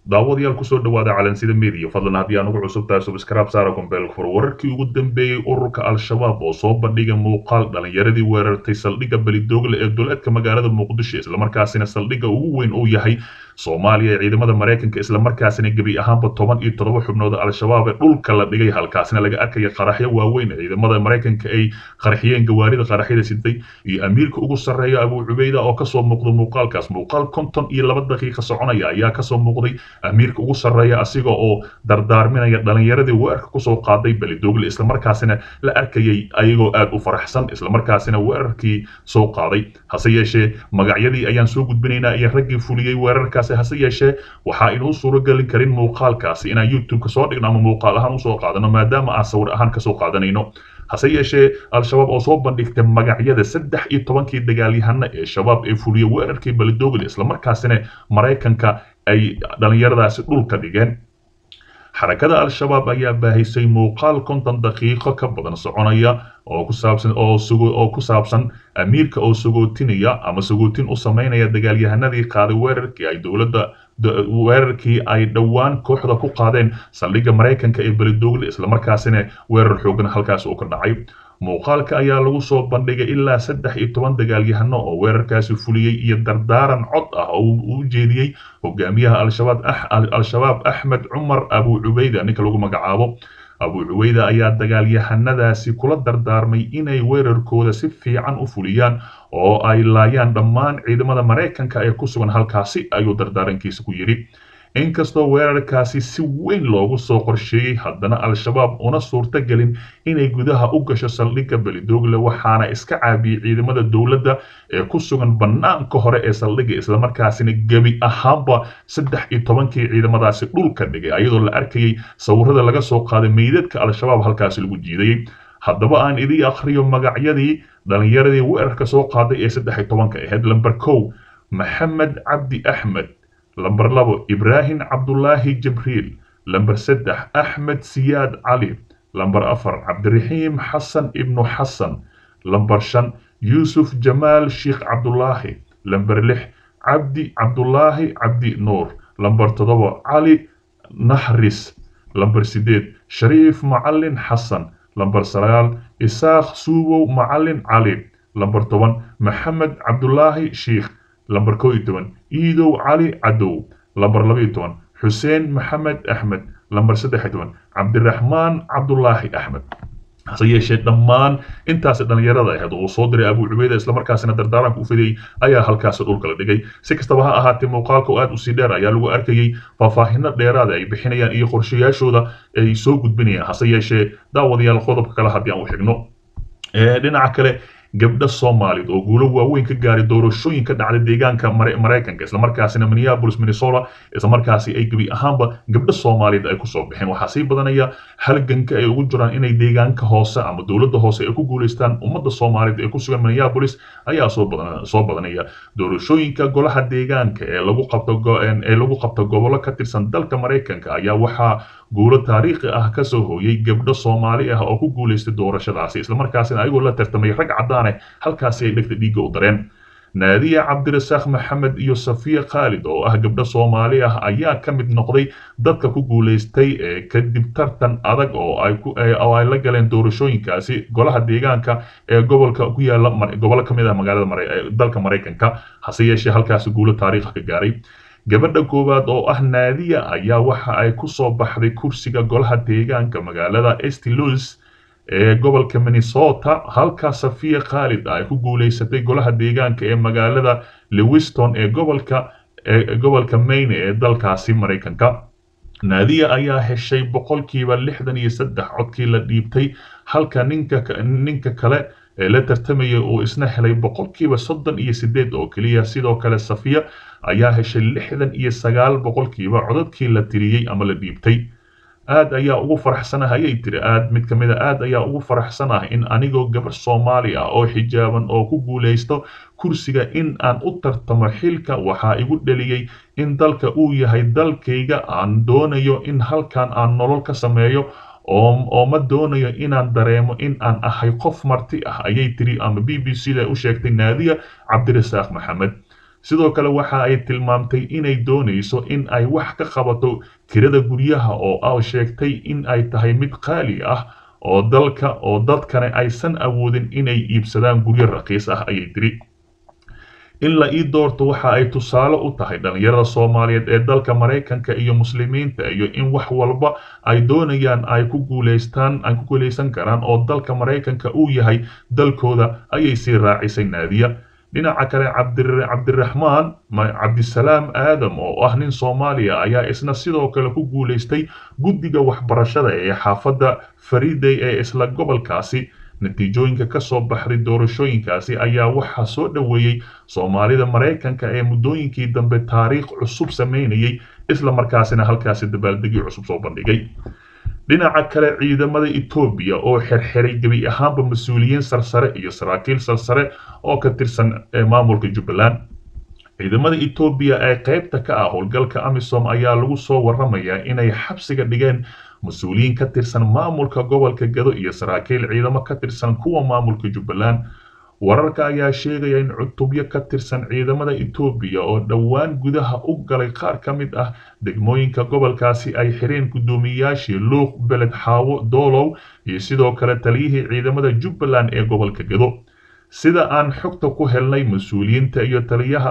daawadayaal kusoo dhawaada calansida media fadlan haddii aan ugu cusub tahay subscribe saara gombeel fur wararkii ugu dambeeyey ururka al-shabaab oo soo bandhigay muuqaal dhalinyaradii weerartay saldhigga belidoogle ee duleedka magaalada muqdisho islamarkaasina saldhigga ugu weyn uu yahay soomaaliya ee ciidamada maraykanka islamarkaasina gebi ahaanba toban iyo toddoba xubnood al-shabaab ee dhulka la dhigay halkaasina laga arkaya qaraxyo waaweyn ee ciidamada maraykanka ay qarxiyeen gawaarida qaraxyada sitay iyo amiirka ugu sarreeya abuu cubeyda oo kasoo muuqda muuqaalkaas muuqaal konton iyo laba daqiiqa soconaya ayaa kasoo muuqday amiirka ugu sarreeya asiga oo dardaarminaya dhalinyaradii weerarka kusoo qaaday belidoogle islamarkaasina la arkayay ayagoo aad u faraxsan islamarkaasina weerarkii soo qaaday hase yeeshee magacyadii ayaan soo gudbinaynaa iyo raggii fuliyey weerarkaasi hase yeeshee waxaa inuu suuragelin karin muuqaalkaasi inaan youtube-ka soo dhigno ama muuqaal ahaan usoo qaadano maadaama aan sawir ahaan kasoo qaadanayno hase yeeshee al-shabaab oo soo bandhigtay magacyada saddex iyo tobankii dagaalyahano ee shabaab ee fuliyey weerarkii belidoogle islamarkaasina maraykanka ay dhallinyaradaasi dhulka dhigeen xarakada al-shabaab ayaa baahisay muuqaal konton daqiiqo ka badan soconaya oo ku saabsan oo sugo oo ku saabsan amiirka oo sagootinaya ama sagootin u sameynaya dagaalyahanadii qaaday weerarkii ay dowladda weerarkii ay dhowaan kooxda ku qaadeen saldhigga maraykanka ee belidoogle islamarkaasina weerar xoogan halkaas uu ka dhacay muuqaalka ayaa lagu soo bandhigay ilaa saddex iyo toban dagaalyahano oo weerarkaasi fuliyey iyo dardaaran cod ah oo uu u jeediyey hogaamiyaha al-shabaab axmed cumar abuu cubeyda ninka lagu magacaabo abuu cubeyda ayaa dagaalyahanadaasi kula dardaarmay inay weerarkooda si fiican u fuliyaan oo ay laayaan dhammaan ciidamada maraykanka ee ku sugan halkaasi ayuu dardaarankiisa ku yidhi inkastoo weerarkaasi si weyn loogu soo qorsheeyey haddana al-shabaab una suurto gelin inay gudaha u gasho saldhigga belidoogle waxaana iska caabiyey ciidamada dowladda ee ku sugan bannaanka hore ee saldhigga islamarkaasina gebi ahaanba saddex iyo tobankii ciidamadaasi dhulka dhigay ayadoo la arkayay sawirada laga soo qaaday meydadka al-shabaab halkaasi lagu jiidayey haddaba aan idii akhriyo magacyadii dhalinyaradii weerarka soo qaaday ee saddex iyo tobanka ahayd lamber kow maxamed cabdi axmed lamber labo ibraahim cabdulaahi jibriil lamber saddex axmed siyaad cali lamber afar cabdiraxiim xasan ibnu xasan lamber shan yuusuf jamaal sheikh cabdulaahi lamber lix cabdi cabdulaahi cabdi nuur lamber toddoba cali naxris lamber sideed shariif macalin xasan lamber sagaal isaaq suubow macalin cali lamber toban maxamed cabdulaahi sheikh lamber koo iyo toban iidow cali cadow lamber laba iyo toban xuseen maxamed axmed lamber saddex iyo toban cabdiraxmaan cabdulaahi axmed hase yeeshee dhammaan intaasi dhallinyarada ahayd oo uu soo diray abuu cubeyda islamarkaasina dardaaranka u fidayey ayaa halkaasi dhulka la dhigay si kastaba ha ahaatee muuqaalka oo aad u sii dheer ayaa lagu arkayey faahfaahino dheeraada ay bixinayaan iyo qorshayaashooda ay soo gudbinayaan hase yeeshee daawadayaal qodobka kale haddii aan u xigno dhinaca kale gabdho soomaalid oo guulo waaweyn ka gaaray doorashooyin ka dhacday deegaanka maraykanka islamarkaasina minneapolis minnesota islamarkaasi ay gebi ahaanba gabdho soomaaliyed ay kusoo baxeen waxaa sii badanaya halganka ay ugu jiraan inay deegaanka hoose ama dowladda hoose ay ku guulaystaan ummadda soomaaliyed ee ku sugan minneapolis ayaa soo badanaya doorashooyinka golaha deegaanka ee lagu qabto ee lagu qabto gobollo ka tirsan dalka maraykanka ayaa waxaa guulo taariikhi ah kasoo hooyay gabdho soomaali ah oo ku guulaystay doorashadaasi islamarkaasina ayagoo la tartamay rag caddaane halkaasi ay dhegta dhiigga u dareen naadiya cabdirasaaq maxamed iyo safiya khaalid oo ah gabdho soomaali ah ayaa ka mid noqday dadka ku guulaystay kadib tartan adag oo ay la galeen doorashooyinkaasi golaha deegaanka ee gobolka ku yaala gobollo ka mid ah magaalada dalka maraykanka hase yeeshee halkaasi guulo taariikha ka gaaray gabadha koowaad oo ah naadiya ayaa waxa ay ku soo baxday kursiga golaha deegaanka magaalada st louis ee gobolka minnesota halka safiya khaalid ay ku guulaysatay golaha deegaanka ee magaalada lewiston ee gobolka ee gobolka maine ee dalkaasi maraykanka naadiya ayaa heshay boqolkiiba lixdan iyo saddex codkii la dhiibtay halka ninka ninka kale ee la tartamaya uu isna helay boqolkiiba soddon iyo sideed oo keliya sidoo kale safiya ayaa heshay lixdan iyo sagaal boqolkiiba codadkii la tiriyey ama la dhiibtay aad ayaa ugu faraxsanah ayay tiri aad mid ka mid a aad ayaa ugu faraxsanah in anigoo gabar soomaali ah oo xijaaban oo ku guulaysto kursiga in aan u tartamo xilka waxaa igu dheliyey in dalka uu yahay dalkayga aan doonayo in halkan aan nolol ka sameeyo oo ma doonayo inaan dareemo in aan ahay qof marti ah ayay tiri ama b b c da u sheegtay naadiya cabdirasaaq maxamed sidoo kale waxa ay tilmaamtay inay doonayso in ay wax ka qabato kirada guryaha oo ah sheegtay in ay tahay mid qaali ah oo dalka oo dadkane aysan awoodin inay iibsadaan guryo raqiis ah ayay tiri in la ii doorto waxa ay tusaale u tahay dhalinyarada soomaaliyeed ee dalka maraykanka iyo muslimiinta iyo in wax walba ay doonayaan ay ku guuleystaan ay ku guuleysan karaan oo dalka maraykanka uu yahay dalkooda ayay sii raacisay naadiya dhinaca kale cabdiraxmaan cabdisalaam aadam oo ah nin soomaaliya ayaa isna sidoo kale ku guuleystay guddiga waxbarashada ee xaafadda fariday ee isla gobolkaasi natiijooyinka ka soo baxday doorashooyinkaasi ayaa waxaa soo dhoweeyey soomaalida maraykanka ee muddooyinkii dambe taariikh cusub sameynayay isla markaasina halkaasi dabaaldegii cusub soo bandhigay dhinaca kale ciidamada etoobiya oo xirxiray gebi ahaanba mas-uuliyiin sarsare iyo saraakiil sarsare oo ka tirsan maamulka jubbaland ciidamada etoobiya ee qaybta ka ah howlgalka amisom ayaa lagu soo waramayaa inay xabsiga dhigeen mas-uuliyiin ka tirsan maamulka gobolka gado iyo saraakiil ciidamo ka tirsan kuwa maamulka jubbaland wararka ayaa sheegaya in cutubyo ka tirsan ciidamada etoobiya oo dhowaan gudaha u galay qaar ka mid ah degmooyinka gobolkaasi ay xireen guddoomiyayaashii luuq beled xaawo doolow iyo sidoo kale taliyihii ciidamada jubbaland ee gobolka gado sida aan xogta ku helnay mas-uuliyiinta iyo taliyaha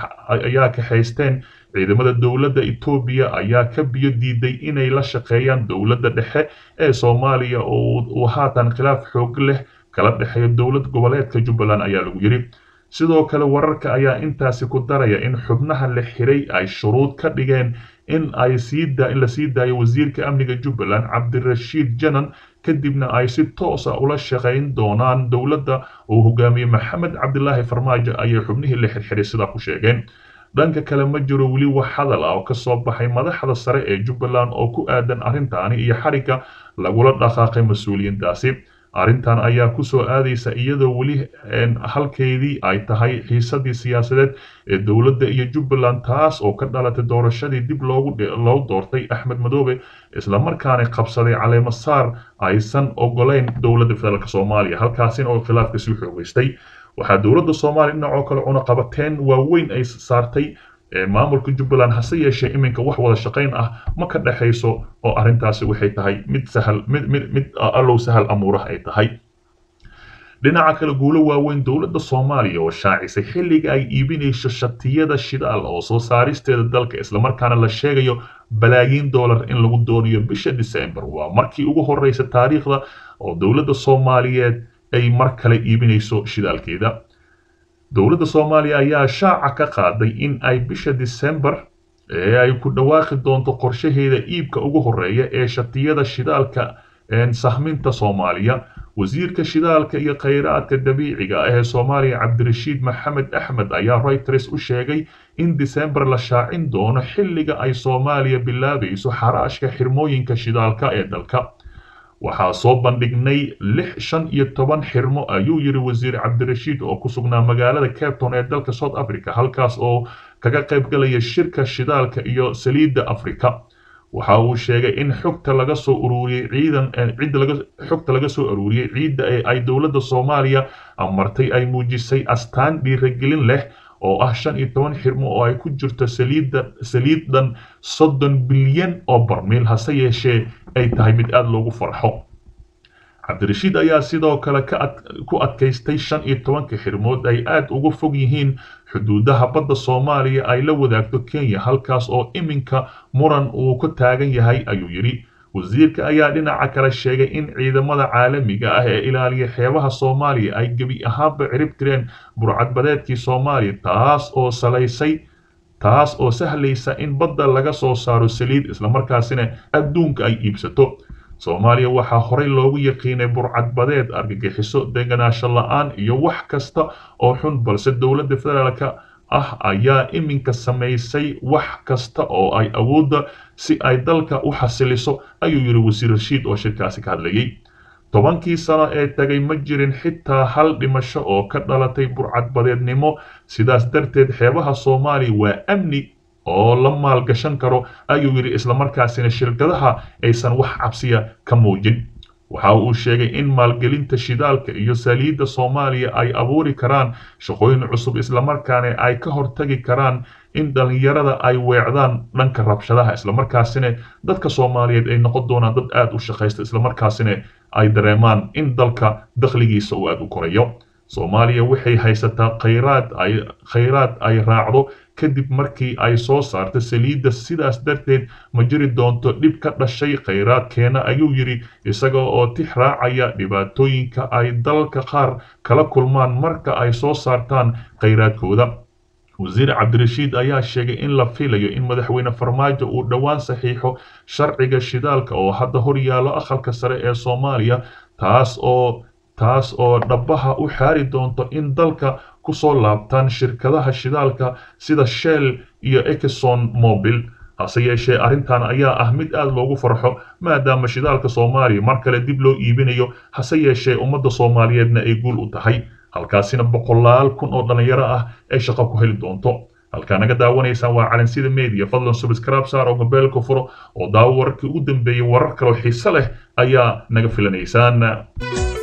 ayaa kaxaysteen ciidamada dowladda etoobiya ayaa ka biyo diiday inay la shaqeeyaan dowladda dhexe ee soomaaliya oo uu haatan khilaaf xoog leh kala dhexeeyo dowlad goboleedka jubbaland ayaa lagu yidhi sidoo kale wararka ayaa intaasi ku daraya in xubnaha la xiray ay shuruud ka dhigeen in ay in la sii daayo wasiirka amniga jubbaland cabdirashiid janan kadibna ay si toosa ula shaqayn doonaan dowladda uu hogaamiye maxamed cabdilaahi farmaajo ayay xubnihii la xirxiray sidaa ku sheegeen dhanka kale ma jiro weli wax hadal ah oo ka soo baxay madaxda sare ee jubbaland oo ku aadan arrintaani iyo xarigga lagula dhaqaaqay mas-uuliyiintaasi arrintan ayaa ku soo aadaysa iyadoo weli halkeedii ay tahay xiisadii siyaasadeed ee dowladda iyo jubbaland taas oo ka dhalatay doorashadii dib loogu loo doortay axmed madoobe islamarkaana qabsaday caleemo saar aysan ogolayn dowladda federaalk soomaaliya halkaasina oo khilaafka sii xoogeystay waxaa dowladda soomaaliya dhinacoo kale cunaqabateen waaweyn ay saartay maamulka jubbaland hase yeeshee iminka wax wada shaqayn ah ma ka dhexayso oo arrintaasi waxay tahay mid sahal mid mid mid allow sahal amuuraha ay tahay dhinaca kale guulo waaweyn dowladda soomaaliya oo shaacisay xilliga ay iibinayso shatiyada shidaal oo soo saaristeeda dalka islamarkaana la sheegayo balaayiin dollar in lagu doonayo bisha december waa markii ugu horeysa taariikhda oo dowladda soomaaliyeed ay mar kale iibinayso shidaalkeeda dowladda soomaaliya ayaa shaaca ka qaaday in ay bisha december ee ay ku dhawaaqi doonto qorshaheeda iibka ugu horeeya ee shatiyada shidaalka sahminta soomaaliya wasiirka shidaalka iyo khayraadka dabiiciga ah ee soomaaliya cabdirashiid maxamed axmed ayaa reuters u sheegay in december la shaacin doono xilliga ay soomaaliya bilaabayso xaraashka xirmooyinka shidaalka ee dalka waxaa soo bandhignay lix shan iyo toban xirmo ayuu yidhi wasiir cabdirashiid oo ku sugnaa magaalada capton ee dalka south africa halkaas oo kaga qayb galaya shirka shidaalka iyo saliidda africa waxa uu sheegay in xogta laga soo ururiyey ciidan cidda laga xogta laga soo ururiyey ciidda ee ay dowladda soomaaliya amartay ay muujisay astaan dhiiragelin leh oo ah shan iyo toban xirmo oo ay ku jirto saliidda saliiddan soddon bilyan oo barmiil hase yeeshee ay tahay mid aada loogu farxo cabdirashiid ayaa sidoo kale ku adkaystay shan iyo tobanka xirmood ay aada uga fog yihiin xuduudaha badda soomaaliya ay la wadaagto kenya halkaas oo iminka muran uu ka taagan yahay ayuu yidhi wasiirka ayaa dhinaca kale sheegay in ciidamada caalamiga ah ee ilaaliya xeebaha soomaaliya ay gebi ahaanba cirib tireen burcadbadeedkii soomaaliya taas oo salaysay taas oo sahlaysa in badda laga soo saaro saliid islamarkaasina adduunka ay iibsato soomaaliya waxaa horey loogu yaqiinay burcadbadeed argagixiso deganaansho la-aan iyo wax kasta oo xun balse dowladda federaalka ah ayaa iminka samaysay wax kasta oo ay awoodda si ay dalka u xasiliso ayuu yidhi wasiir rashiid oo shirkaasi ka hadlayay tobankii sano ee tagay ma jirin xitaa hal dhimasho oo ka dhalatay burcadbadeednimo sidaas darteed xeebaha soomaaliya waa amni oo la maalgashan karo ayuu yidhi islamarkaasina shirkadaha aysan wax cabsiya ka muujin waxa uu sheegay in maalgelinta shidaalka iyo saliidda soomaaliya ay abuuri karaan shaqooyin cusub islamarkaana ay ka hortagi karaan in dhallinyarada ay weecdaan dhanka rabshadaha islamarkaasina dadka soomaaliyeed ay noqon doonaan dad aada u shaqaysta islamarkaasina ay dareemaan in dalka dakhligiisa uu aada u korayo soomaaliya waxay haysataa khayraad ay khayraad ay raacdo kadib markii ay soo saarta saliidda sidaas darteed ma jiri doonto dhib ka dhashay khayraadkeena ayuu yidhi isaga oo tix raacaya dhibaatooyinka ay dalalka qaar kala kulmaan marka ay soo saartaan khayraadkooda wasiir cabdirashiid ayaa sheegay in la filayo in madaxweyne farmaajo uu dhowaan saxiixo sharciga shidaalka oo hadda hor yaallo aqalka sare ee soomaaliya taas oo taas oo dhabaha u xaari doonto in dalka kusoo laabtaan shirkadaha shidaalka sida shell iyo exxon mobil hase yeeshee arrintan ayaa ah mid aada loogu farxo maadaama shidaalka soomaaliya mar kale dib loo iibinayo hase yeeshee ummadda soomaaliyeedna ay guul u tahay halkaasina boqolaal kun oo dhallinyaro ah ay shaqo ku heli doonto halkaa naga daawanaysaan waa calansida media fadlan subscribe saar oo mobeelka furo oo daawo wararkii ugu dambeeyey warar kaloo xiise leh ayaa naga filanaysaan